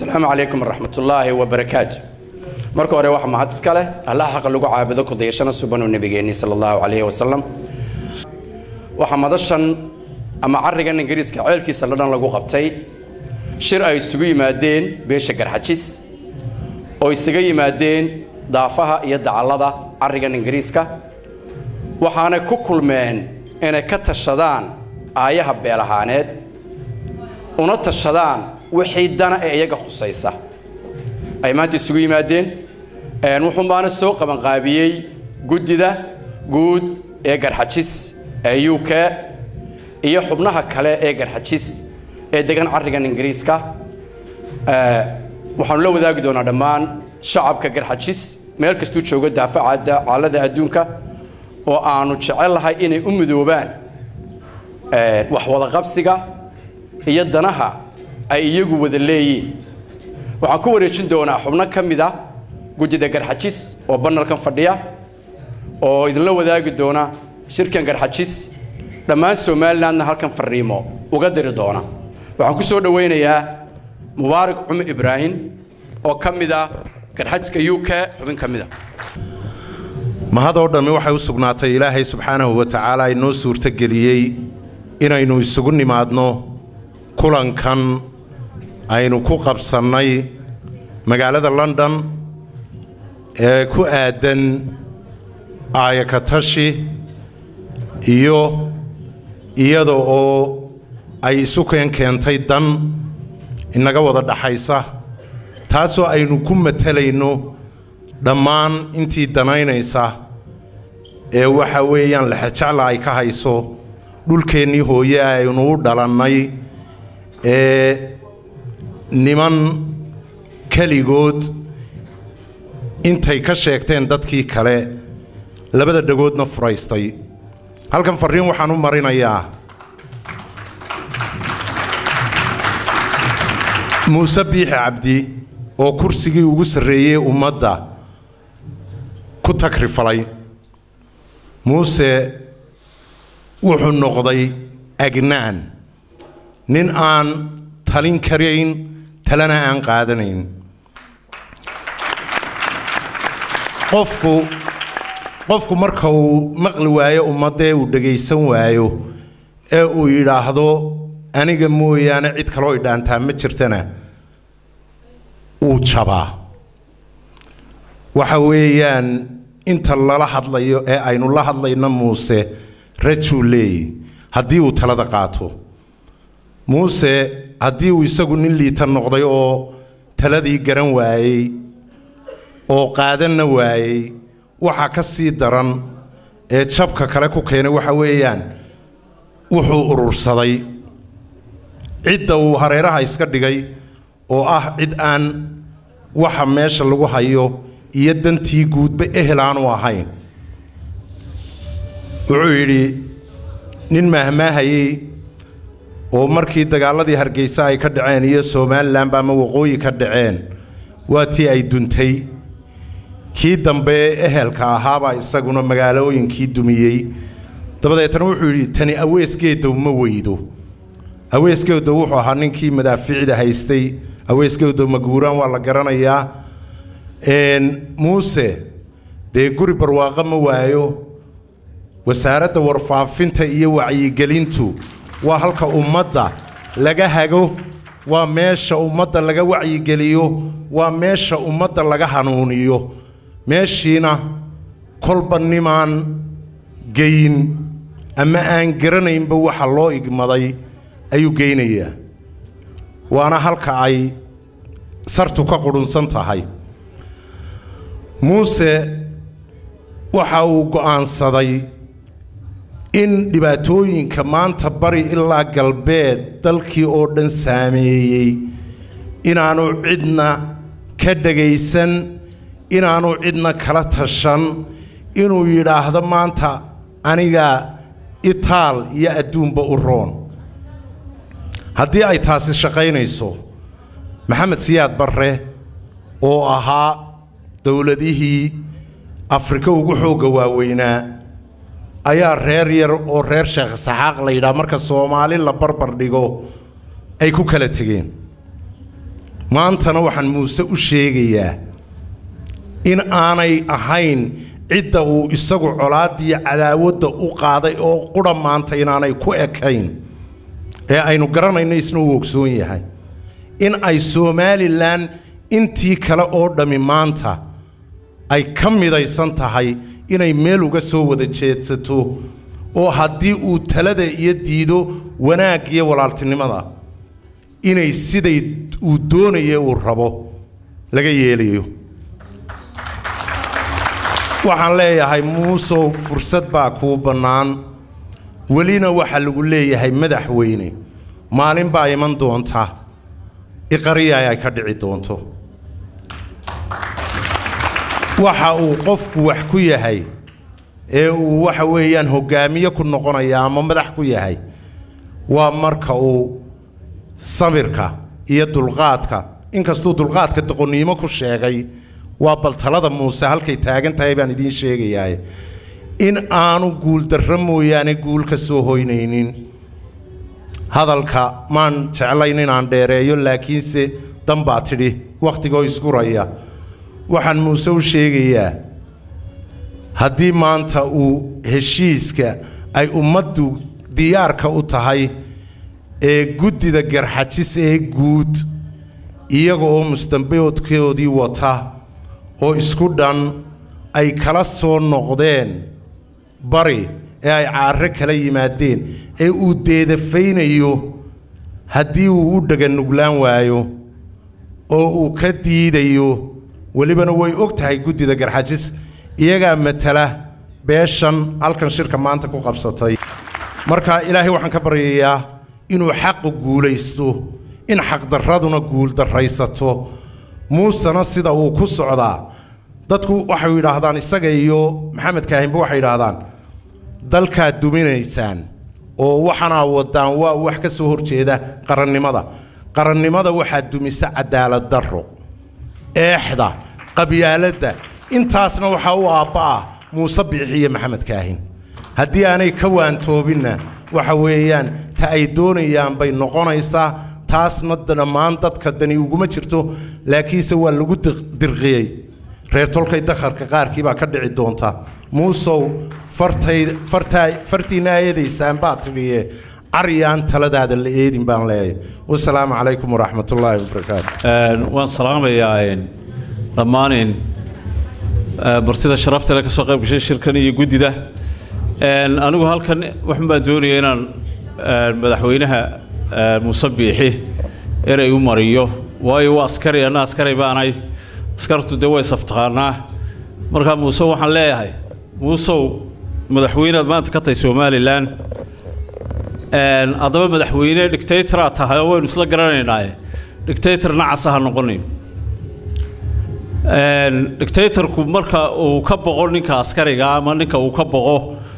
asalaamu calaykum waraxmatullaahi wabarakaatu marka hore waxa mahad iska leh allaha xaqa lagu caabudo kudayashana subanuu nebigeenni sala allahu calayhi wasalam waxaa madashan ama carrigan ingiriiska ceelkiisa la dhan lagu qabtay shir ay isugu yimaadeen beesha garxajis oo isaga yimaadeen daafaha iyo dacallada carrigan ingiriiska waxaanay ku kulmeen inay ka tashadaan aayaha beel ahaaneed una tashadaan wixii dana ee iyaga khusaysa ay maanta isugu yimaadeen wuxuunbaana soo qabanqaabiyey guddida guud ee garxajis ee u k iyo xubnaha kale ee garxajis ee degan carrigan ingiriiska waxaanu la wadaagi doonaa dhammaan shacabka garxajis meel kastuu joogo daafaca caalada adduunka oo aanu jecel lahay inay u midoobaan wax wadaqabsiga iyo danaha ay iyagu wada leeyiin waxaan ku wareejin doonaa xubno ka mid a guddida garxajis oo banalkan fadhiya oo idinla wadaagi doona shirkan garxajis dhammaan somalilandna halkan fariimo uga diri doona waxaan ku soo dhowaynayaa mubaarak cumar ibraahim oo ka mid ah garxajiska u k xubin ka mid a mahadoo dhammi waxay u sugnaatay ilaahay subxaanahu wa tacaala inoo suurtogeliyey inaynu isugu nimaadno kulankan aynu ku qabsannay magaalada london ee ku aadan aayakatashi iyo iyada oo ay isu keen keentay dan inaga wada dhaxaysa taasoo aynu ku matalayno dhammaan intii danaynaysa ee waxa weeyaan laxajacla ay ka hayso dhulkeennii hooye aynu u dhalannay ee niman keligood intay ka sheegteen dadkii kale labada dhagoodna furaystay halkan farriin waxaan u marinayaa muuse biixi cabdi oo kursigii ugu sarreeyey ummadda ku tagrifalay muuse wuxuu noqday agnaan nin aan talin karayn talana aan qaadanayn qofku qofku marka uu maqli waayo ummaddee uu dhegaysan waayo ee uu yidhaahdo aniga mooyaane cid kaloo idhaantaa ma jirtana uu jabaa waxa weeyaan inta lala hadlayo ee aynu la hadlayno muuse rajuu leeyi haddii uu talada qaato muuse haddii uu isagu nin liita noqday oo taladii garan waayey oo qaadanna waayey waxaa ka sii daran ee jabka kale ku keenay waxa weeyaan wuxuu urursaday cidda uu hareeraha iska dhigay oo ah cid aan waxa meesha lagu hayo iyo dantii guudba ehel aanu ahayn wuxuu yidhi nin maahmaahayey oo markii dagaalladii hargeysa ay ka dhaceen iyo somalilanba ama waqooyi ka dhaceen waa tii ay duntay kii dambe ee ehelka ahaabaa isaguna magaalooyinkii dumiyey dabadeetna wuxuu yidhi tani aweesgeedow ma weydo aweesgeedow wuxuu ahaa ninkii madaafiicda haystay aweesgeedow maguuraan waa la garanayaa muuse dee guri barwaaqo ma waayo wasaaradda warfaafinta iyo wacyigelintu waa halka ummadda laga hago waa meesha ummadda laga wacyigeliyo waa meesha ummadda laga hanuuniyo meeshiina kolba nimaan geyn ama aan garanaynba waxa loo igmaday ayuu geynayaa waana halka ay sartu ka qudhunsan tahay muuse waxa uu go'aansaday in dhibaatooyinka maanta bari ilaa galbeed dalkii oo dhan saameeyey inaanu cidna ka dhegaysan inaanu cidna kala tashan inuu yidhaahdo maanta aniga itaal iyo adduunba u roon haddii ay taasi shaqaynayso maxamed siyaad barre oo ahaa dowladihii afrika ugu xoogga waaweynaa ayaa reer yar oo reer sheekh saxaaq la yidhaha marka soomaali la barbar dhigo ay ku kala tegeen maantana waxaan muuse u sheegayaa in aanay ahayn cidda uu isagu colaaddiyo cadaawadda u qaaday oo qudha maanta inaanay ku ekayn ee aynu garanayno isna uu ogsoon yahay in ay somalilan intii kale oo dhammi maanta ay ka midaysan tahay inay meel uga soo wada jeedsato oo haddii uu talada iyo diido wanaag iyo walaaltinimada inay siday uu doonaye uu rabo laga yeelayo waxaan leeyahay muusow fursad baa kuu bannaan welina waxaa lagu leeyahay madaxweyne maalin baa iman doonta iqariyaay ay ka dhici doonto waxa uu qofku wax ku yahay ee uu waxa weeyaan hoggaamiye ku noqonaya ama madax ku yahay waa marka uu sabirka iyo dulqaadka inkastuu dulqaadka doqonnimo ku sheegay waa baltalada muuse halkay taagan tahay baan idiin sheegayaa in aanu guuldarro mooyaane guul ka soo hoynaynin hadalka maan jeclayn inaan dheereeyo laakiinse dan baa tidhi wakhtigoo isguraya waxaan muuse u sheegayaa haddii maanta uu heshiiska ay ummaddu diyaarka u tahay ee guddida garxajis ee guud iyaga oo musdambeodkoodii wata oo isku dhan ay kala soo noqdeen bari ee ay caare kala yimaadeen ee uu deedafaynayo haddii uu u dhaganuglaan waayo oo uu ka diidayo welibana way og tahay guddida garxajis iyagaa matala beeshan halkan shirka maanta ku qabsatay marka ilaahay waxaan ka baryayaa inuu xaqu guulaysto in xaqdarraduna guuldarraysato muusena sida uu ku socdaa dadku waxay yidhaahdaan isaga iyo maxamed kaahinba waxay yidhaahdaan dalkaad duminaysaan oo waxanaa wadaan waa wax ka soo horjeeda qarannimada qarannimada waxaa dumisa cadaalad darro eexda qabyaaladda intaasna waxaa u aabba'a muuse biixi iyo maxamed kaahin haddii aanay ka waantoobinna waxa weeyaan ta ay doonayaan bay noqonaysaa taasna dhammaan dadka dani uguma jirto laakiinse waa lagu dirqiyey reer tolkay dakharka qaarkii baa ka dhici doonta muusow fartay fartaa fartiinna eedaysaan baa tidhiye caryaan taladaada la eedin baan leeyahay wasalaamu calaykum waraxmatullaahi wabarakaatu waan salaamayaa dhammaan martida sharaftale ka soo qayb gashay shirkan iyo guddida anigu halkan waxun baan doonaya inaan madaxweynaha muuse biixi erey u mariyo waayo waa askari anna askari baanay askartu dee way saftaqaanaa markaa muuse waxaan leeyahay muusow madaxweynead maanta ka tahay somalilan haddaba madaxweyne dictatoraa tahay oo waynu isla garanaynaaye dictator nacasa ha noqonin dictatorku marka uu ka boqo ninka askariga ama ninka uu ka boqo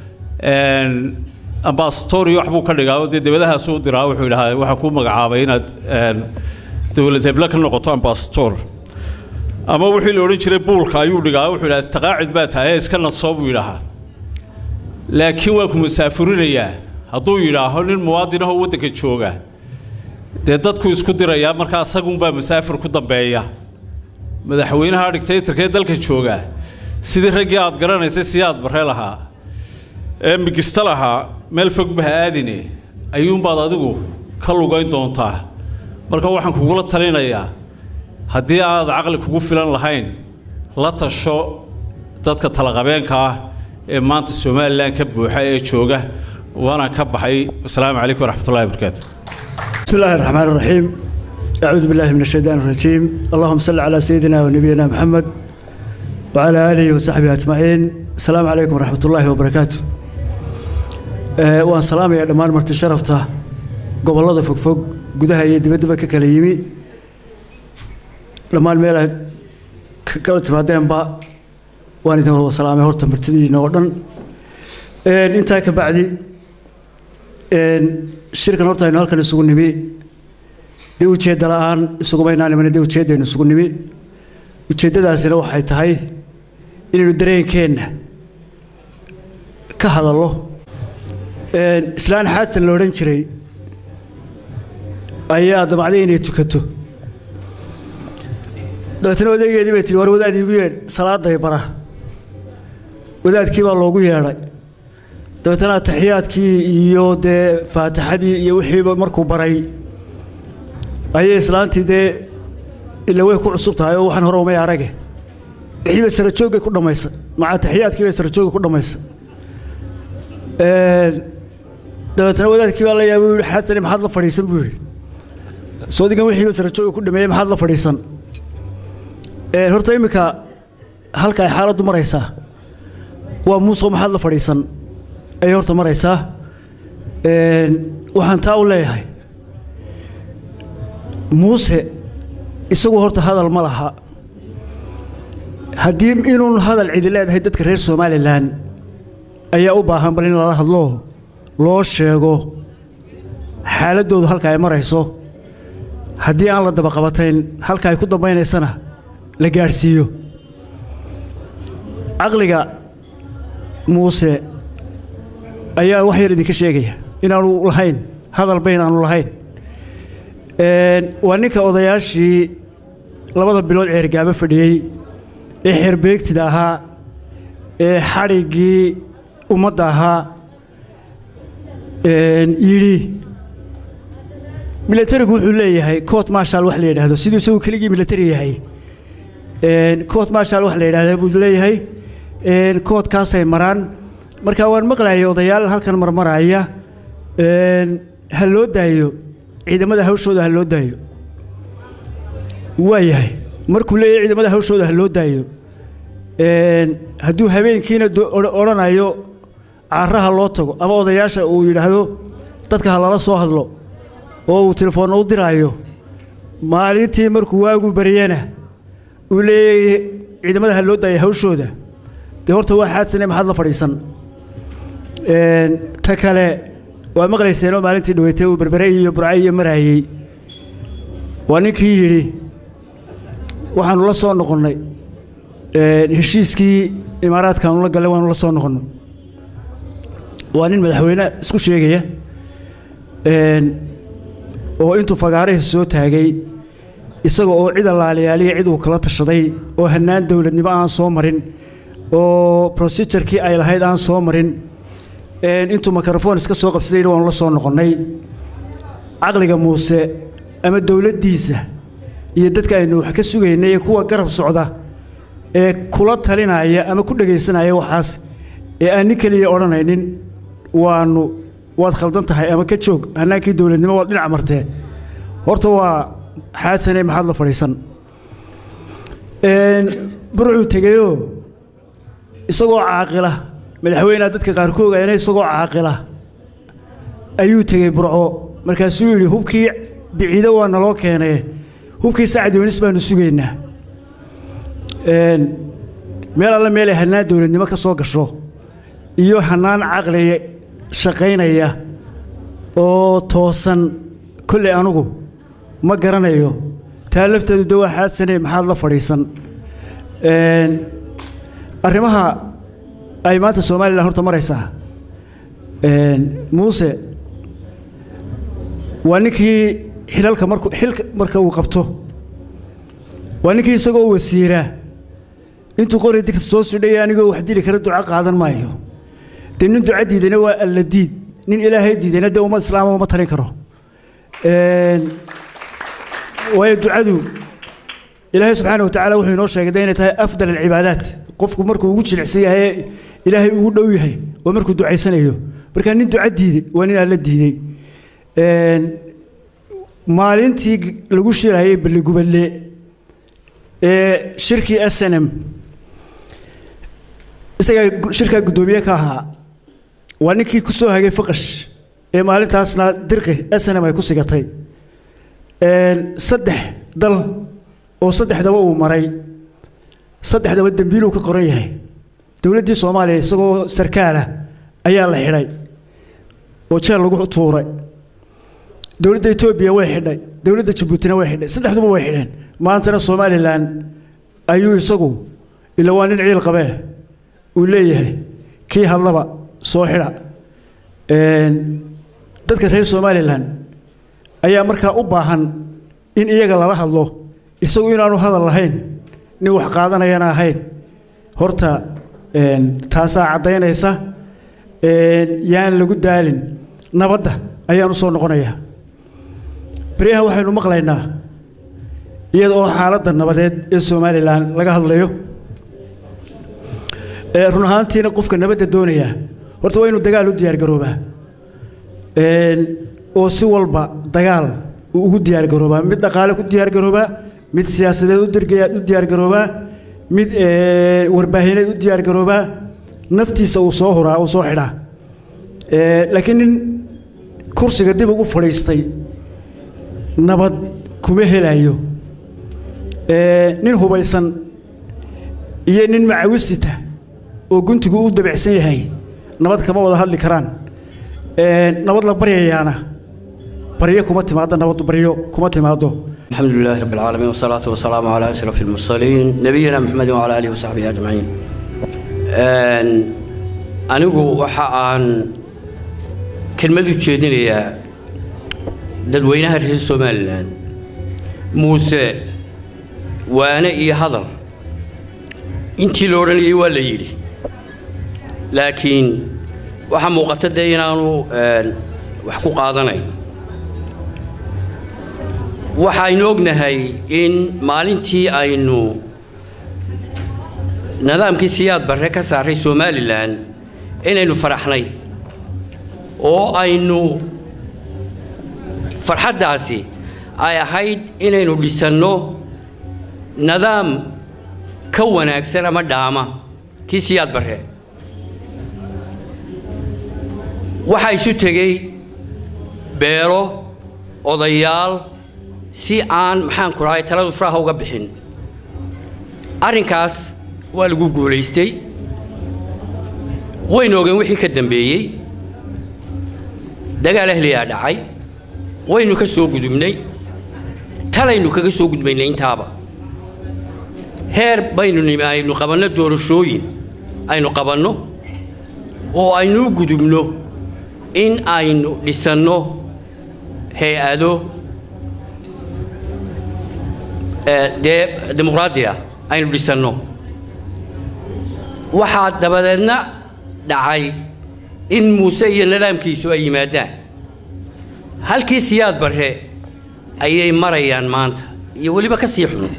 ambasatori wax buu ka dhigaa oo dee debadahaasu u diraa wuxuu yidhahaa waxaan kuu magacaabay inaad dowlad heble ka noqoto ambasator ama wixii la odhan jiray buulka ayuu dhigaa wuxuu yidhaha taqaacid baa tahay ee iska nasoo buu yidhahaa laakiin waa ku masaafurinayaa hadduu yidhaaho nin muwaadinahoo waddanka jooga dee dadku isku dirayaa markaa asagunbaa masaafir ku dambeeya madaxweynaha dictatorka ee dalka jooga sidii raggii aad garanaysay siyaad barre lahaa ee migista lahaa meel fogba ha aadine ayuunbaad adigu ka lugayn doontaa marka waxaan kugula talinayaa haddii aad caqli kugu filan lahayn la tasho dadka talaqabeenka ah ee maanta somalilan ka buuxa ee jooga waana ka baxay wasalaamu calaykum waraxmatullahi wabarakaatu بسم الله الرحمن الرحيم أعوذ بالله من الشيطان الرجيم اللهم صل على سيدنا ونبينا محمد وعلى آله وصحبه أجمعين السلام عليكم ورحمة الله وبركاته أه وأن سلام يا دمان مرت شرفته قبل الله فوق فوق قدها يدي بدبك كليمي لما الميلا كلت بعدين با وأنا ذا هو سلام هرت مرتدي نوردن أه انت كبعدي shirkan horta aynu halkan isugu nimi dee ujeedda la-aan isugumaynaan imana dee ujeeddaynu isugu nimi ujeeddadaasina waxay tahay inaynu dareenkeenna ka hadallo islaan xaadsan la odhan jiray ayaa damacday inay tukato dabeetna odageedii bay tihi war wadaad iigu yeedh salaaday bara wadaadkii baa loogu yeedhay dabeetna ataxiyaadkii iyo dee faatixadii iyo wixiiba markuu baray ayay islaantii dee ila way ku cusub tahay oo waxaan hore umay arage wixii bay sarajoogay ku dhammaysa maca ataxiyaadkii bay sarajoogay ku dhammaysa dabeetna wadaadkii baa la yaabay u yihi xasane maxaad la fadhiisan buu yidhi soodigan wixiiba sarajooga ku dhameeyey maxaad la fadhiisan horta iminka halka ay xaaladdu maraysaa waa muusoo maxaad la fadhiisan ayay horta maraysaa waxaan taa u leeyahay muuse isagu horta hadal ma laha haddii inuun hadal cidi leedahay dadka reer somalilan ayaa u baahan bal in lala hadlo loo sheego xaaladdoodu halka ay marayso haddii aan la dabaqabatayn halka ay ku dambaynaysana la gaadhsiiyo caqliga muuse ayaa wax yar idinka sheegaya inaanu lahayn hadalba inaanu lahayn waa ninka odayaashii labada bilood ceergaabo fadhiyey ee xeerbeegtida ahaa ee xadhiggii ummadda ahaa yidhi milatarigu wuxuu leeyahay coot marshal wax la yidhaahdo siduu isagu keligii milatari yahay coot marshal wax la yidhahda buu leeyahay koodkaasay maraan marka waan maqlayay odayaal halkan marmaraya ha loo daayo ciidamada hawshooda ha loo daayo waa yahay markuu leeyahay ciidamada hawshooda ha loo daayo hadduu habeenkiina odhanayo caaraha loo tago ama odayaasha uu yidhaahdo dadka ha lala soo hadlo oo uu telefoonna u diraayo maalintii markuu waagu baryana uu leeyahay ciidamada ha loo daaya hawshooda dee horta waa xaadsane maxaad la fadhiisan ta kale waa maqlayseenoo maalintii dhaweytay uu berbere iyo burca iyo maraayey waa ninkii yidhi waxaanu la soo noqonnay heshiiskii imaaraadkaanu la gallay waanu la soo noqonnay waa nin madaxweyne isku sheegaya oo intuu fagaarahisa soo taagay isaga oo cid allaaliyaaliya cid uu kala tashaday oo hannaan dowladnimo aan soo marin oo prosedurkii ay lahayd aan soo marin intuu mikrofon iska soo qabsadayna waanu la soo noqonnay caqliga muuse ama dowladdiisa iyo dadka aynu wax ka sugaynay ee kuwa garab socda ee kula talinaya ama ku dhegaysanaya waxaas ee aan nin keliya odhanaynin waanu waad khaldan tahay ama ka joog hannaankii dowladnimo waad dhinac martee horta waa xaadsane maxaad la fadhiisan burcuu tegeyoo isagoo caaqila madaxweyneha dadka qaarkood ayna isagoo caaqila ayuu tegey burco markaasuu yidhi hubkii biciido waa naloo keenee hubkii sacad yoonis baanu sugaynaa meel alle meelay hannaan dowladnimo ka soo gasho iyo hannaan caqli shaqaynaya oo toosan kolley anugu ma garanayo taa lafteedu de waa xaadsane maxaad la fadhiisan arrimaha ay maanta somalilan horta maraysaa muuse waa ninkii xilalka marku xilka marka uu qabto waa ninkii isagoo wasiiraa intuu qori digta soo sudhaya anigoo wax dili kara duco qaadan maayo dee nin duco diidayna waa alla diid nin ilaahay diidayna dee ummad islaama uma talin karo waayo ducadu ilaahay subxaana watacala wuxuu inoo sheegay de inay tahay afdal alcibaadaat qofku markuu ugu jilicsan yahay ilaahay ugu dhow yahay waa markuu ducaysanayo markaa nin duco diiday waa nin alla diiday maalintii lagu shirayay balligubadle ee shirkii snm isagaa shirkaa guddoomiye ka ahaa waa ninkii ku soo hagay faqash ee maalintaasna dirqi snm ay ku sigatay saddex dal oo saddexdaba uu maray saddexdaba dembiiluu ka qoran yahay dowladdii soomaaliya isagoo sarkaalah ayaa la xidhay oo jeel lagu tuuray dowladda etoobiya way xidhay dowladda jabuutina way xidhay saddexduba way xidheen maantana somalilan ayuu isagu ila waa nin ciil qabee uu leeyahay kii hadlaba soo xidha dadka reer somalilan ayaa markaa u baahan in iyaga lala hadlo isagu inaanu hadal lahayn nin wax qaadanayana ahayn horta taasaa caddaynaysa yaan lagu daalin nabadda ayaan u soo noqonayaa beryahan waxaynu maqlaynaa iyada oo xaaladda nabadeed ee somalilan laga hadlayo run ahaantiina qofka nabadda doonayaa horta waa inuu dagaal u diyaargaroobaa oo si walba dagaal uu ugu diyaargaroobaa mid dhaqaale ku diyaargaroobaa mid siyaasadeed u diyaargaroobaa mid warbaahineed u diyaargaroobaa naftiisa uu soo huraa uu soo xidhaa laakiin nin kursiga dib ugu fadhiistay nabad kuma helayo nin hubaysan iyo nin macawisita oo guntigu u dabicsan yahay nabad kama wada hadli karaan nabad la baryayaana baryo kuma timaado nabaddu baryo kuma timaado الحمد لله رب العالمين والصلاة والسلام على أشرف المرسلين نبينا محمد وعلى آله وصحبه أجمعين anigu waxa aan kelmad u jeedinayaa dadweynaha reer somalilan muuse waane iyo hadal intii la odhanayay waa la yidhi laakiin waxaa muuqata dee inaanu wax ku qaadanayn waxaynu ognahay in maalintii aynu nidaamkii siyaad barre ka saaray somalilan inaynu faraxnay oo aynu farxaddaasi ay ahayd inaynu dhisanno nidaam ka wanaagsan ama dhaama kii siyaad barre waxaa isu tegey beelo odayaal si aan maxaan ku dhahay taladu faraha uga bixin arrinkaas waa lagu guulaystay waynu ogeen wixii ka dambeeyey dagaal ahliyaa dhacay waynu ka soo gudubnay talaynu kaga soo gudbaynay intaaba heer baynu nimi aynu qabanno doorashooyin aynu qabanno oo aynu u gudubno in aynu dhisanno hay-ado dee dimuqraadiya aynu dhisanno waxaa dabadeedna dhacay in muuse iyo nidaamkiisu ay yimaadaan halkii siyaad barre ayay marayaan maanta iyo weliba ka sii xun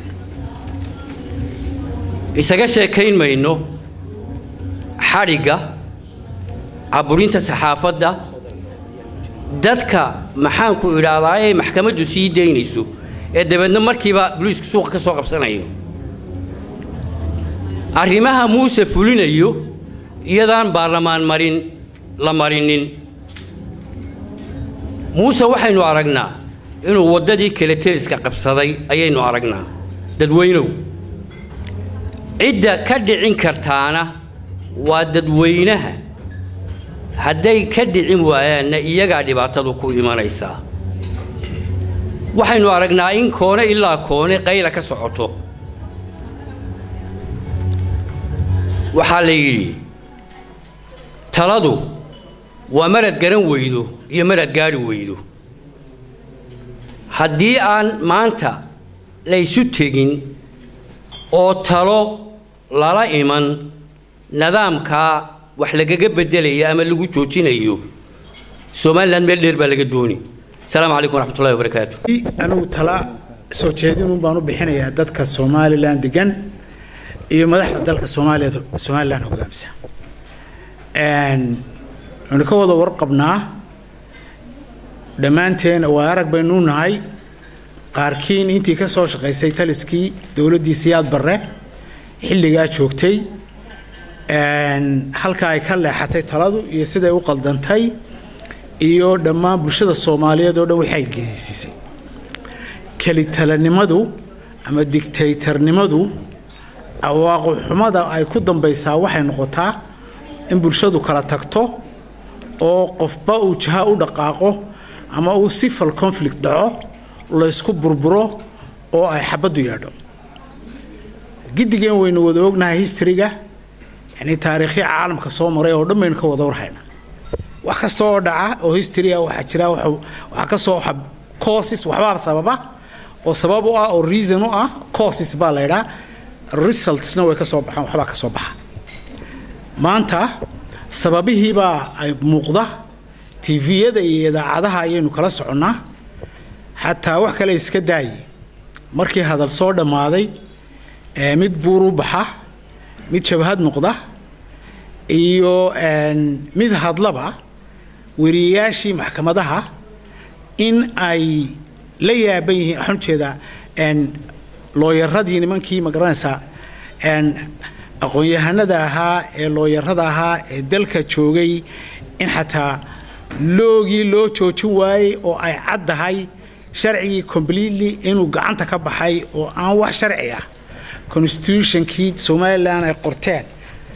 isaga sheekayn mayno xadhigga caburinta saxaafadda dadka maxaanku idhaahdaa ay maxkamaddu sii daynayso ee dabeedna markiiba boliisku suuqa ka soo qabsanayo arrimaha muuse fulinayo iyadaan baarlamaan marin la marinin muuse waxaynu aragnaa inuu waddadii kale teliska qabsaday ayaynu aragnaa dadweynow cidda ka dhicin kartaana waa dadweynaha hadday ka dhicin waayaanna iyagaa dhibaatadu ku imanaysaa waxaynu aragnaa in koone ilaa koone qayla ka socoto waxaa la yidhi taladu waa marad garan weydo iyo marad gaadhi weydo haddii aan maanta laysu tegin oo talo lala iman nidaamkaa wax lagaga beddelaya ama lagu joojinayo somalilan meel dheer baa laga dooni asalaamu calaykum waraxmatullahi wabarakaatu anigu tala soo jeedinun baan u bixinayaa dadka somalilan degan iyo madaxda dalka soomaaliya somalilan hogaamisa waxaynu ka wada warqabnaa dhammaanteen waa arag baynu nahay qaarkiin intii ka soo shaqaysay taliskii dowladdii siyaad barre xilligaa joogtay halka ay ka leexatay taladu iyo siday u qaldantay iyo dhammaan bulshada soomaaliyeed oo dhan waxay geesiisay kelitalanimadu ama digtaytarnimadu awaaqoxumada ay ku dambaysaa waxay noqotaa in bulshadu kala tagto oo qofba uu jaha u dhaqaaqo ama uu civil conflict dhaco laysku burburo oo ay xabaddu yeedho giddigeen waynu wada ognahay historyga yani taariikhya caalamka soo maray oo dhan baynu ka wada warhayna wax kasta oo dhaca oo historya waxaa jira waxaa ka soo causes waxbaa sababa oo sabab u ah oo reason u ah causes baa la ydhaa resultsna way ka soo baxaan waxbaa ka soo baxa maanta sababihiibaa ay muuqda tviyada iyo idaacadaha ayaynu kala soconnaa xataa wax kale iska daaye markii hadal soo dhammaaday ee mid buur u baxa mid jabhad noqda iyo mid hadlaba weriyayaashii maxkamadaha in ay la yaaban yihiin waxaan ujeedaa looyaradii nimankii ma garanaysaa aqoon-yahanada ahaa ee looyarada ahaa ee dalka joogay in xataa loogii loo joojin waayey oo ay caddahay sharcigii completely inuu gacanta ka baxay oo aan wax sharci ah constitutionkii somalilan ay qorteen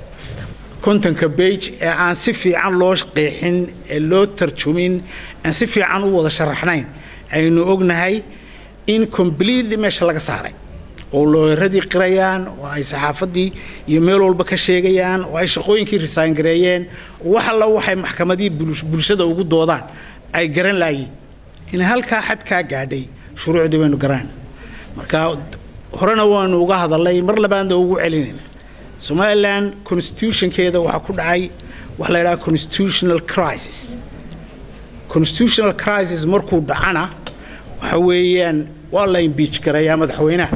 kontonka bage ee aan si fiican loo qeexin ee loo tarjumin aan si fiican u wada sharaxnayn aynu ognahay in completely meesha laga saaray oo looyaradii qirayaan oo ay saxaafadii iyo meel walba ka sheegayaan oo ay shaqooyinkii risaangareeyeen wax alla waxay maxkamadii bulshada ugu doodaan ay garan laayiin in halkaa xadkaa gaadhay shuruucdii baynu garaan marka horena waanu uga hadalnay mar labaadna ugu celinayna somalilan constitutionkeeda waxaa ku dhacay waxa la yidhaha constitutional crisis constitutional crisis markuu dhacana waxa weeyaan waa la imbiij garayaa madaxweynaha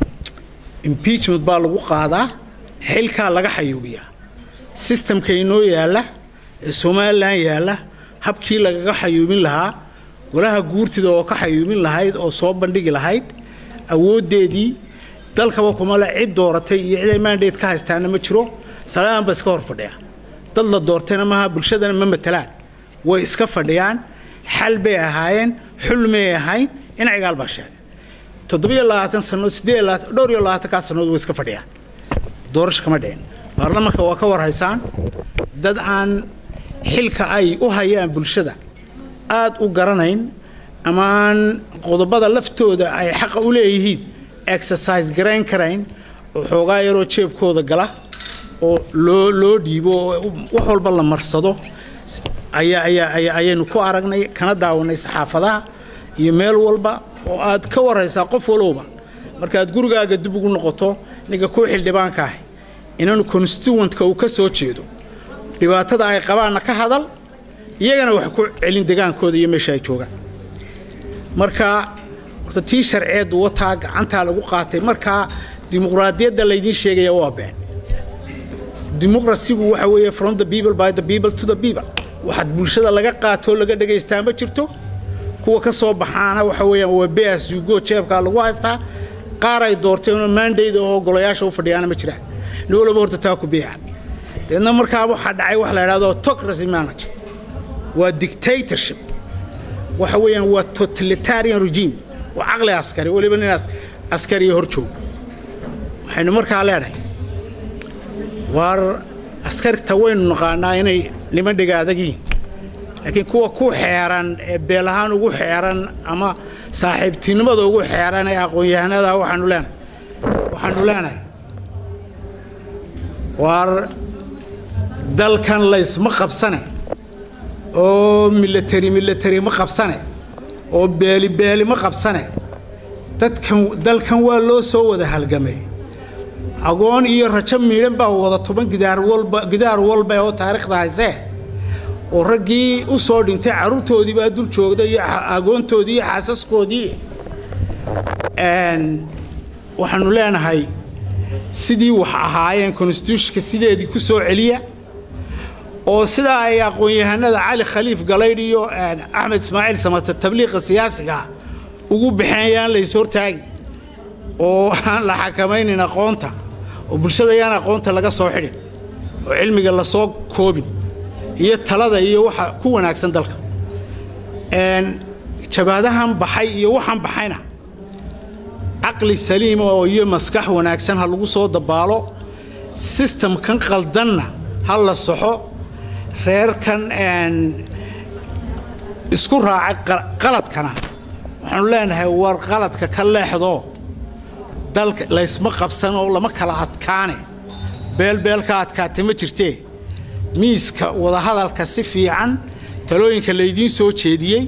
impeachment baa lagu qaadaa xilkaa laga xayuubiyaa sistamka inoo yaalla ee somalilan yaalla habkii lagaga xayuubin lahaa golaha guurtida oo ka xayuubin lahayd oo soo bandhigi lahayd awooddeedii dalkaba kuma le cid dooratay iyo ciday mandate ka haystaana ma jiro salaaan ba iska hor fadhiya dad la doortayna maaha bulshadana ma matelaan way iska fadhiyaan xal bay ahaayeen xul may ahayn in cigaal baa sheegay toddobiyo labaatan sanood siddeed labaatan dhowr iyo labaatankaa sanood way iska fadhiyaan doorasho kama dhicin baarlamanka waa ka warhaysaan dad aan xilka ay u hayaan bulshada aad u garanayn ama aan qodobada laftooda ay xaqa u leeyihiin exercise garayn karayn oo xoogaa yaroo jeebkooda gala oo loo loo dhiibo oo wax walba la marsado ayaa ayaa ayaa ayaynu ku aragnay kana daawanay saxaafadaha iyo meel walba oo aad ka waraysaa qof walowba markaad gurigaaga dib ugu noqoto ninka ku xildhibaanka ah inanu constituentka uu ka soo jeedo dhibaatada ay qabaanna ka hadal iyagana wax ku celin degaankooda iyo meesha ay joogaan marka horta tii sharceeddu wataa gacantaa lagu qaatay markaa dimuqraadiyadda laydiin sheegaya waa been dimuqrasigu waxa weeye from the people by the people to the people waxaad bulshada laga qaatoo laga dhagaystaa ma jirto kuwa ka soo baxaana waxa weeyaan waa beas jugo jeebkaa lagu haystaa qaar ay doorteenoo maandayda oo golayaasha u fadhiyaana ma jiraan nin walba horta taa ku beeca deedna markaa waxaa dhacay wax la idhahdo autocracy manager waa dictatorship waxa weeyaan waa totalitarian regime waa caqli askari weliba nin askariya hor joogo waxaynu markaa leenahay waar askarta waynu naqaanaa inay niman dhiga adag yihiin laakiin kuwa ku xeeran ee beel ahaan ugu xeeran ama saaxiibtinimada ugu xeeran ee aqoon-yahanada waxaanu leenahay waxaanu leenahay waar dalkan laysma qabsane oo milateri milateri ma qabsane oo beeli beeli ma qabsane dadkan dalkan waa loo soo wada halgamay agoon iyo rajo miidhan baa wada tuban gidaar walba gidaar walba oo taariikhda haysee oo raggii u soo dhintay carruurtoodii baa dul joogda iyo agoontoodii iyo xaasaskoodii waxaanu leenahay sidii wax ahaayeen constitutionka sideedii ku soo celiya oo sidaa ay aqoon-yahanada cali khaliif galaydh iyo axmed ismaaciil samata tabliiqa siyaasiga ugu baxeen yaan lays hortaagin oo aan la xakamaynin aqoonta oo bulshada yaan aqoonta laga soo xidhin oo cilmiga lasoo koobin iyo talada iyo waxa ku wanaagsan dalka jabaadahan baxay iyo waxaan baxayna caqli saliima oo iyo maskax wanaagsan ha lagu soo dabaalo sistamkan qaldanna ha la soxo reerkan isku raacay qaladkana waxaanu leenahay war qaladka ka leexdoo dalka laysma qabsan oo lama kala adkaane beelbeelka adkaate ma jirtee miiska wadahadalka si fiican talooyinka laydiin soo jeediyey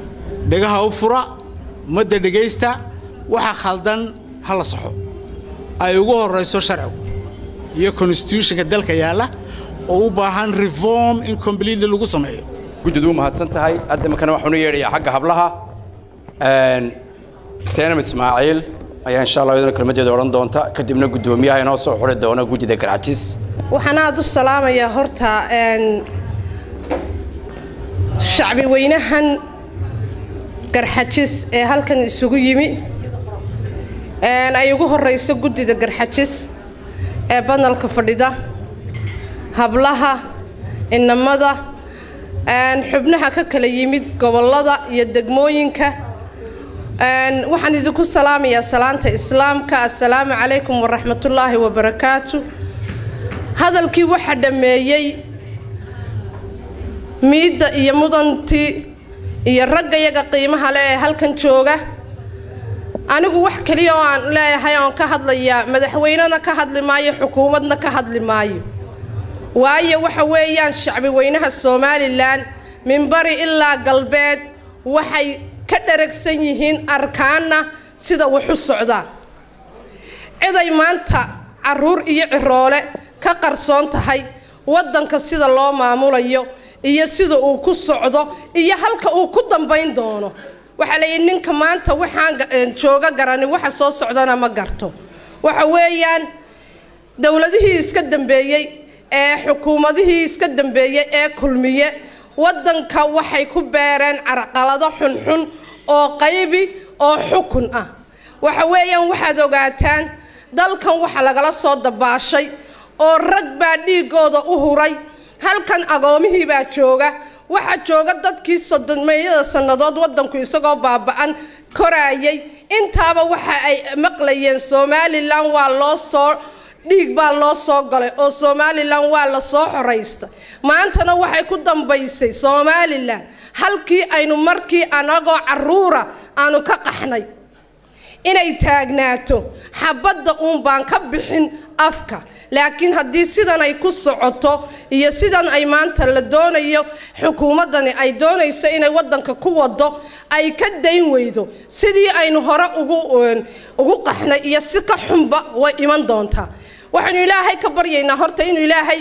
dhegaha u fura ummadda dhegaysta waxa khaldan ha la saxo ay ugu horrayso sharcigu iyo constitutionka dalka yaalla oo u baahan reform in completely lagu sameeyo guddidu u mahadsan tahay hadda makana waxaanu yeedhayaa xagga hablaha seenam ismaaciil ayaa insha allah iyaduna kelmadeeda odhan doonta kadibna guddoomiyaha inoo soo xuri doona guddida garxajis waxaan aada u salaamayaa horta shacbi weynahan garxajis ee halkan isugu yimi ay ugu horrayso guddida garxajis ee banalka fadhida hablaha inamada xubnaha ka kala yimid gobollada iyo degmooyinka waxaan idinku salaamayaa salaanta islaamka assalaamu calaykum waraxmatullaahi wabarakaatu hadalkii waxaa dhammeeyey miidda iyo mudantii iyo ragga yaga qiimaha le ee halkan jooga anigu wax keliya oo aan leeyahay oon ka hadlayaa madaxweynena ka hadli maayo xukuumadna ka hadli maayo waayo waxa weeyaan shacbi weynaha somalilan minbari ilaa galbeed waxay ka dharagsan yihiin arkaanna sida wax u socdaan ciday maanta carruur iyo ciroole ka qarsoon tahay waddanka sida loo maamulayo iyo sida uu ku socdo iyo halka uu ku dambayn doono waxaa layidhi ninka maanta waxaan jooga garanin waxa soo socdana ma garto waxa weeyaan dowladihii iska dambeeyey ee xukuumadihii iska dambeeyey ee kulmiye waddanka waxay ku beereen carqalado xunxun oo qaybi oo xukun ah waxa weeyaan waxaad ogaataan dalkan waxa lagala soo dabaashay oo rag baa dhiiggooda u huray halkan agoomihii baa jooga waxaa jooga dadkii sodomeeyada sannadood waddanku isagoo baaba-an koraayay intaaba waxa ay maqlayeen somalilan waa loo soo dhiig baa loo soo galay oo somalilan waa la soo xoraysta maantana waxay ku dambaysay somalilan halkii aynu markii anagoo carruura aanu ka qaxnay inay taagnaato xabadda uun baan ka bixin afka laakiin haddii sidan ay ku socoto iyo sidan ay maanta la doonayo xukuumaddani ay doonayso inay waddanka ku wado ay ka dayn weydo sidii aynu hore ugu ugu qaxnay iyo si ka xunba way iman doontaa waxaynu ilaahay ka baryaynaa horta inuu ilaahay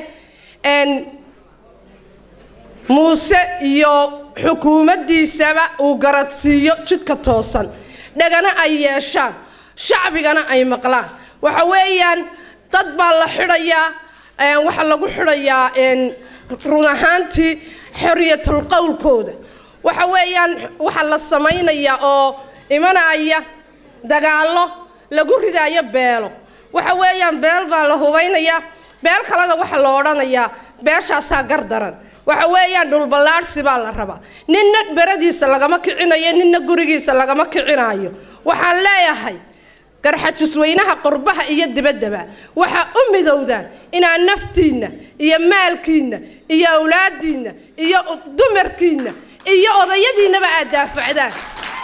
muuse iyo xukuumaddiisaba uu garadsiiyo jidka toosan dhagana ay yeeshaan shacbigana ay maqlaan waxa weeyaan dad baa la xidhayaa waxaa lagu xidhayaa run ahaantii xorriyatul qowlkooda waxa weeyaan waxaa la samaynayaa oo imanaya dagaallo lagu ridaayo beelo waxa weeyaan beel baa la hubaynayaa beel kalena waxaa la odhanayaa beeshaasaa gardaran waxa weeyaan dhulballaadhsi baa la rabaa ninna beradiisa lagama kicinayo ninna gurigiisa lagama kicinaayo waxaan leeyahay garxajisweynaha qurbaha iyo dibaddaba waxaa u midowdaan inaad naftiinna iyo maalkiinna iyo awlaadiinna iyo dumarkiinna iyo odayadiinnaba aad daafacdaan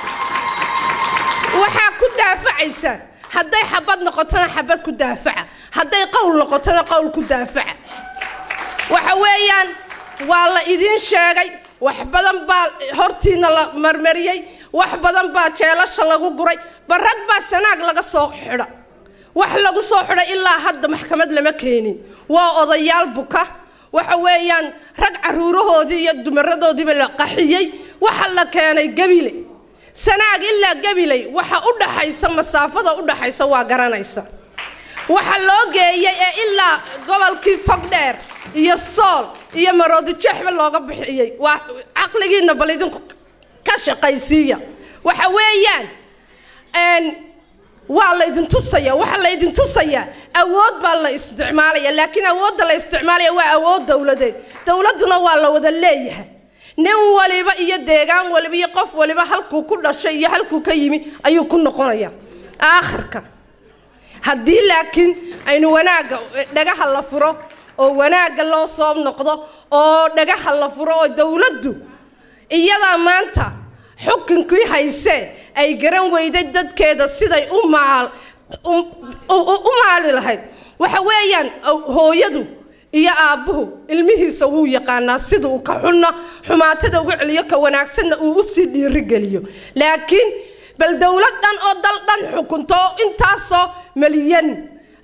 waxaa ku daafacaysaan hadday xabad noqotona xabad ku daafaca hadday qowl noqotona qowl ku daafaca waxa weeyaan waa la idiin sheegay wax badan baa hortiina la marmariyey wax badan baa jeelasha lagu guray barag baa sanaag laga soo xidha wax lagu soo xidhay ilaa hadda maxkamad lama keenin waa odayaal buka waxa weeyaan rag caruurahoodii iyo dumaradoodiiba la qaxiyey waxa la keenay gabile sanaag ilaa gabiley waxa u dhaxaysa masaafada u dhaxaysa waa garanaysa waxa loo geeyey ee ilaa gobolkii togdheer iyo sool iyo maroodijeexba looga bixiyey waa caqligiinna bal idinku ka shaqaysiiya waxa weeyaan waa la idin tusaya waxaa la idin tusayaa awood baa la isticmaalaya laakiin awoodda la isticmaalaya waa awood dowladeed dowladduna waa la wada leeyahay nin waliba iyo deegaan waliba iyo qof waliba halkuu ku dhashay iyo halkuu ka yimi ayuu ku noqonaya aakhirka haddii laakiin aynu wanaagga dhagaha la furo oo wanaagga loo soo noqdo oo dhagaha la furo oo dowladdu iyadaa maanta xukunkii haysee ay garan weyday dadkeeda siday u maal u maali lahayd waxa weeyaan hooyadu iyo aabbuhu ilmihiisa wuu yaqaanaa sida uu ka xunna xumaatada uga celiyo ka wanaagsanna uu u sii dhiirigeliyo laakiin bal dowlad dhan oo dal dhan xukunto oo intaasoo malyan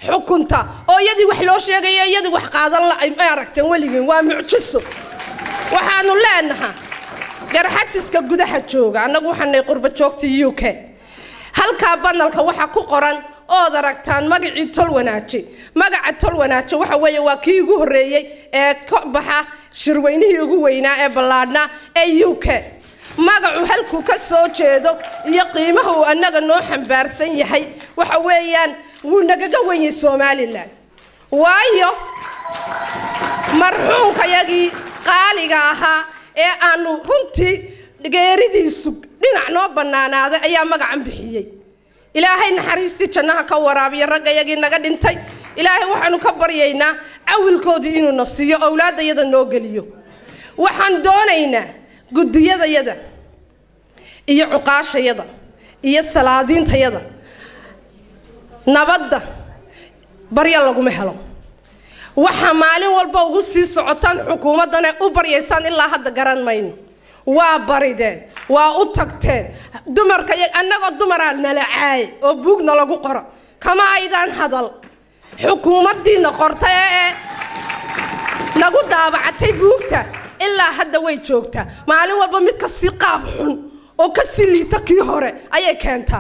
xukunta oo iyadii wax loo sheegaya iyadii wax qaadan la ma aragteen weligiin waa mucjiso waxaanu leenahaa garxajiska gudaha jooga annagu waxaanay qurba joogta u k halkaa banalka waxa ku qoran ood aragtaan magacii tol wanaaje magaca tol wanaaje waxa weeye waa kii ugu horreeyey ee ka baxa shirweynihii ugu weynaa ee ballaadhnaa ee u k magacu halkuu ka soo jeedo iyo qiimaha uu annaga noo xambaarsan yahay waxa weeyaan wuu nagaga wenyay somalilan waayo marxuunkayagii qaaliga ahaa ee aanu runtii geeridiisu dhinac noo bannaanaaday ayaa magacan bixiyey ilaahay naxariistii jannaha ka waraabiya raggayagii naga dhintay ilaahay waxaanu ka baryaynaa cawilkoodii inuuna siiyo owlaaddayada noo geliyo waxaan doonaynaa guddiyadayada iyo cuqaashayada iyo salaadiintayada nabadda barya laguma helo waxaa maalin walba ugu sii socotaan xukuumaddana u baryaysaan ilaa hadda garan mayno waa barideen waa u tagteen dumarka annagoo dumaraa nala caaye oo buugna lagu qoro kama aydaan hadal xukuumaddiina qorta ee nagu daabacatay buugta ilaa hadda way joogtaa maalin walba mid ka sii qaab xun oo ka sii liita kii hore ayay keentaa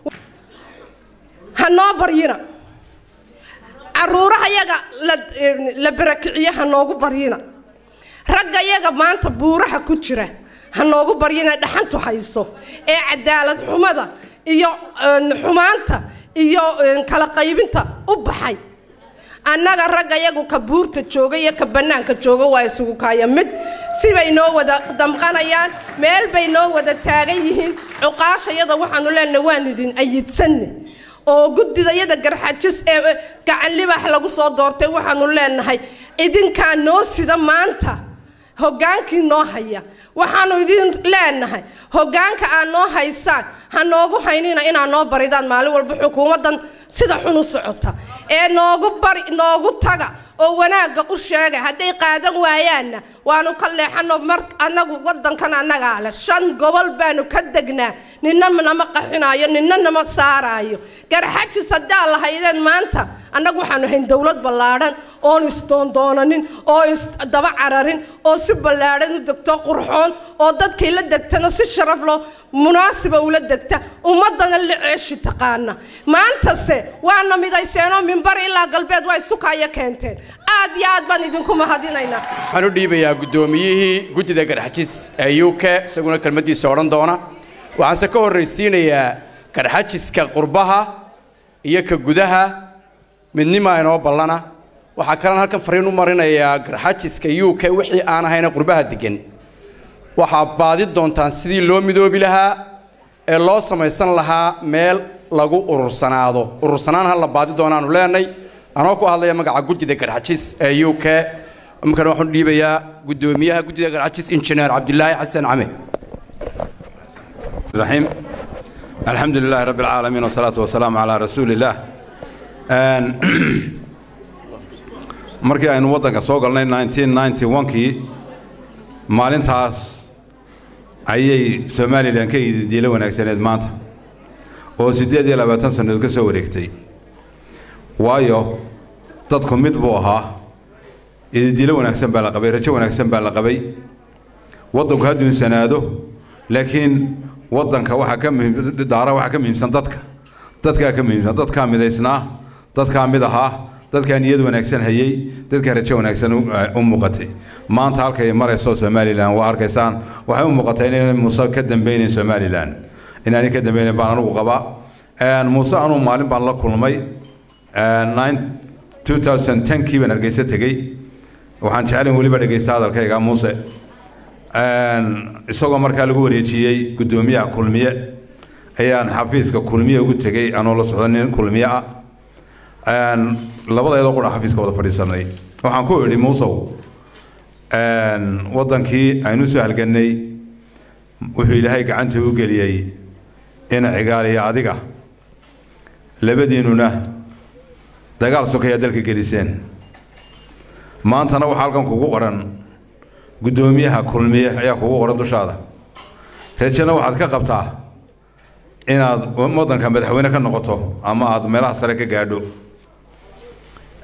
ha noo baryina caruurahayaga la barakiciye ha noogu baryina raggayaga maanta buuraha ku jira ha noogu baryina dhaxantu hayso ee cadaalad xumada iyo xumaanta iyo kala qaybinta u baxay annaga raggayagu ka buurta jooga iyo ka bannaanka jooga waa isugu kaaya mid sibay noo wada damqanayaan meel bay noo wada taagan yihiin cuqaashayada waxaanu leenahay waan idin ayidsanne oo guddidayada garxajis ee gacan libax lagu soo doortay waxaanu leenahay idinkaa noo sida maanta hoggaankii noo haya waxaanu idin leenahay hoggaanka aad noo haysaan ha noogu haynina inaad noo baridaan maalin walba xukuumaddan sida xun u socota ee noogu bari noogu taga oo wanaagga u sheega hadday qaadan waayaanna waanu ka leexano mar annagu waddankan annagaa leh shan gobol baanu ka degnaa ninna nama qaxinaayo ninna nama saaraayo garxajis haddaa lahaydeen maanta annagu waxaanu hayn dowlad ballaadhan oon isdoondoonanin oo isdaba cararin oo si ballaadhan u degto qurxoon oo dadkay la degtana si sharaf loo munaasiba ula degta ummaddana la ceeshi taqaana maantase waana midayseenoo mimbar ilaa galbeed waa isukaayo keenteen aad iyo aad baan idinku mahadinaynaa waxaan u dhiibayaa guddoomiyihii guddida garxajis ee u k isaguna kelmaddiisa odhan doona waxaanse ka horraysiinayaa garxajiska qurbaha iyo ka gudaha midnimaa inoo ballana waxaa kalena halkan fariin u marinayaa garxajiska u k wixii aan ahayna qurbaha deggan waxaa baadi doontaan sidii loo midoobi lahaa ee loo samaysan lahaa meel lagu urursanaado urursanaan ha la baadi doonaanu leenay anoo ku hadlaya magaca guddida garxajis ee u k markan waxaan u dhiibayaa guddoomiyaha guddida garxajis injineer cabdilaahi xasan came الرحيم الحمد لله رب العالمين والصلاة والسلام على رسول الله markii aynu waddanka soo galnay 1991kii maalintaas ayay somalilan ka ididiilo wanaagsaneed maanta oo siddeed iyo labaatan sannadood ka soo wareegtay waayo dadku mid buu ahaa ididiilo wanaagsan baa la qabay rajo wanaagsan baa la qabay waddanku ha duunsanaado laakiin waddanka waxaa ka muhiim daara waxaa ka muhiimsan dadka dadkaa ka muhiimsan dadkaa midaysnaa dadkaa mid ahaa dadkaa niyad wanaagsan hayey dadkaa rajo wanaagsan u muuqatay maanta halkay marayso somalilan waa arkaysaan waxay u muuqatay inayna muuse ka dambeynayn somalilan inaanay ka dambeynayn baan anugu qabaa muuse anuu maalin baan la kulmay 2010kii baan hargeysa tegey waxaan jeclayn weliba dhegeysta hadalkayga muuse isagoo markaa lagu wareejiyey guddoomiyaha kulmiye ayaan xafiiska kulmiye ugu tegey anoo la socdo nin kulmiye ah labadeedoo qura xafiiska wada fadhiisanay waxaan ku idhi muusow waddankii aynu soo halgannay wuxuu ilaahay gacanta u geliyey in cigaaliya adiga labadiinnuna dagaal sokayaa dalka geliseen maantana waxaa halkan kugu qoran guddoomiyaha kulmiye ayaa kugu qoran dushaada rajana waxaad ka qabtaa inaad waddanka madaxweyne ka noqoto ama aad meelaha sare ka gaadho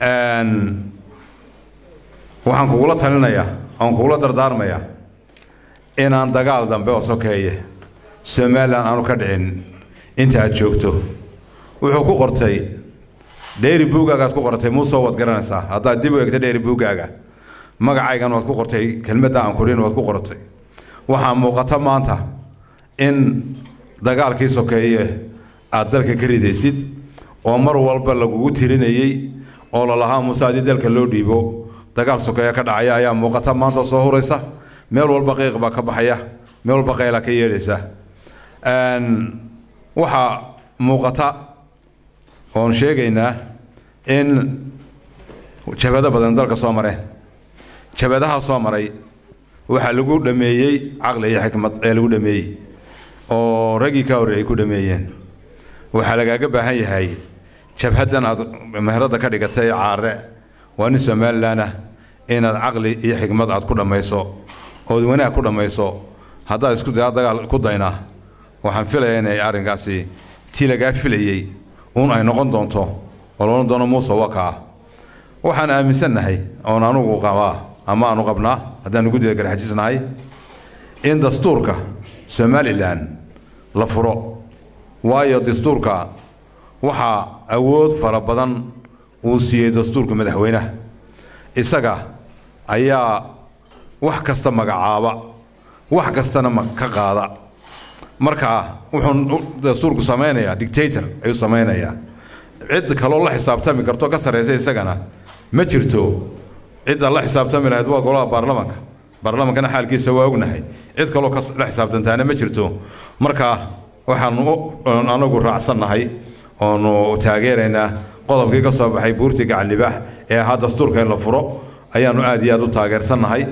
waxaan kugula talinayaa oon kugula dardaarmayaa inaan dagaal dambe oo sokeeye somalilan aanu ka dhicin inta aad joogto wuxuu ku qortay dheeri buugaagaad ku qortay muusoo waad garanaysaa haddaad dib u egto dheeri buugaaga magacaygan waad ku qortay kelmadda aan kurin waad ku qortay waxaa muuqata maanta in dagaalkii sokeeye aad dalka ka ridaysid oo mar walba lagugu tirinayey oo lalahaa muuse haddii dalka loo dhiibo dagaal sokeeye ka dhacaya ayaa muuqata maanta soo huraysa meel walba qiiq baa ka baxaya meel walba qaylaa ka yeedhaysa waxaa muuqata oon sheegaynaa in jabado badan dalka soo mareen jabadaha soo maray waxaa lagu dhameeyey caqli iyo xikmad ee lagu dhameeyey oo raggii ka horreeyay ku dhameeyeen waxaa lagaaga baahan yahay jabhaddan aad meherada ka dhigatay caare waa nin somalilan ah inaad caqli iyo xikmad aad ku dhammayso ood wanaag ku dhammayso haddaad isku daa dagaal ku daynaa waxaan filayaa inay arrinkaasi tii lagaa filayey uun ay noqon doonto oo loodhan doono muuse wakaa waxaan aaminsannahay oon anugu qabaa ama aanu qabnaa haddaanu guddiga garxajisnahay in dastuurka somalilan la furo waayo dastuurka waxaa awood fara badan uu siiyey dastuurka madaxweynaha isaga ayaa wax kasta magacaaba wax kastana ka qaada marka wuxuu dastuurku samaynayaa dictator ayuu samaynayaa cid kaloo la xisaabtami karto ka sarraysa isagana ma jirto cidda la xisaabtami lahayd waa golaha baarlamanka baarlamankana xaalkiisa waa ognahay cid kaloo la xisaabtantaana ma jirto marka waxaanu anagu raacsannahay oonu taageeraynaa qodobkii ka soo baxay buurtii gacanlibaax ee ahaa dastuurka in la furo ayaanu aad iyo aad u taageersannahay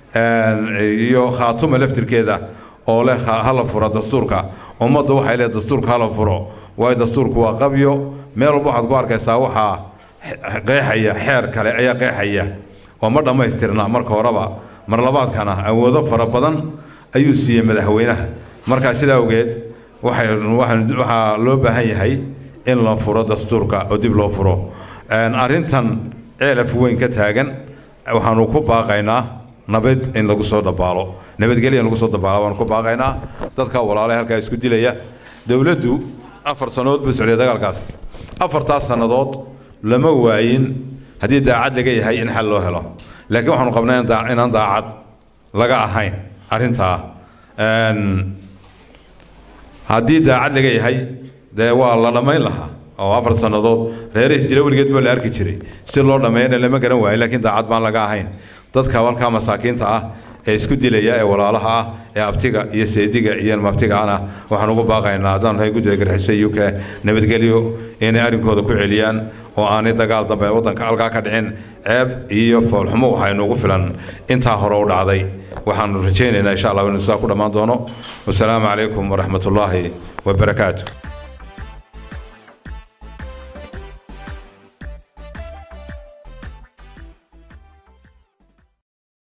iyo khaatuma laftirkeeda oo leh hala furo dastuurka ummaddu waxay leedahay dastuurka hala furo waayo dastuurku waa qabyo meel walba waxaad ku arkaysaa waxaa qeexaya xeer kale ayaa qeexaya oo ma dhammaystirna marka horeba mar labaadkana awoodo fara badan ayuu siiyey madaxweynaha markaa sidaa awgeed waxay waxaa loo baahan yahay in la furo dastuurka oo dib loo furo arrintan ceelaf weyn ka taagan waxaanu ku baaqaynaa nabad in lagu soo dabaalo nabadgelya in lagu soo dabaalo waanu ku baaqaynaa dadka walaalaha halkaa isku dilaya dowladdu afar sannadood buu socday dagaalkaas afartaas sannadood lama waayin haddii daacad laga yahay in xal loo helo laakiin waxaanu qabnaa inaan daacad laga ahayn arrintaa haddii daacad laga yahay dee waa la dhammayn lahaa oo afar sannadood reerihiis jira weligeed baa la arki jiray si loo dhammeeyana lama garan waayo laakiin daacad baan laga ahayn dadka halkaa masaakiinta ah ee isku dilaya ee walaalaha ah ee abtiga iyo seediga iyo mabtigaana waxaan ugu baaqaynaa haddaan nahay guddiga garxisay uk nabadgelyo inay arrinkooda ku celiyaan oo aanay dagaal dambe waddanka halkaa ka dhicin ceeb iyo foolxumo waxaynu ugu filan intaa hore u dhacday waxaanu rajaynaynaa insha allah inuu sidaa ku dhammaan doono wasalaamu calaykum waraxmatullaahi wabarakaatu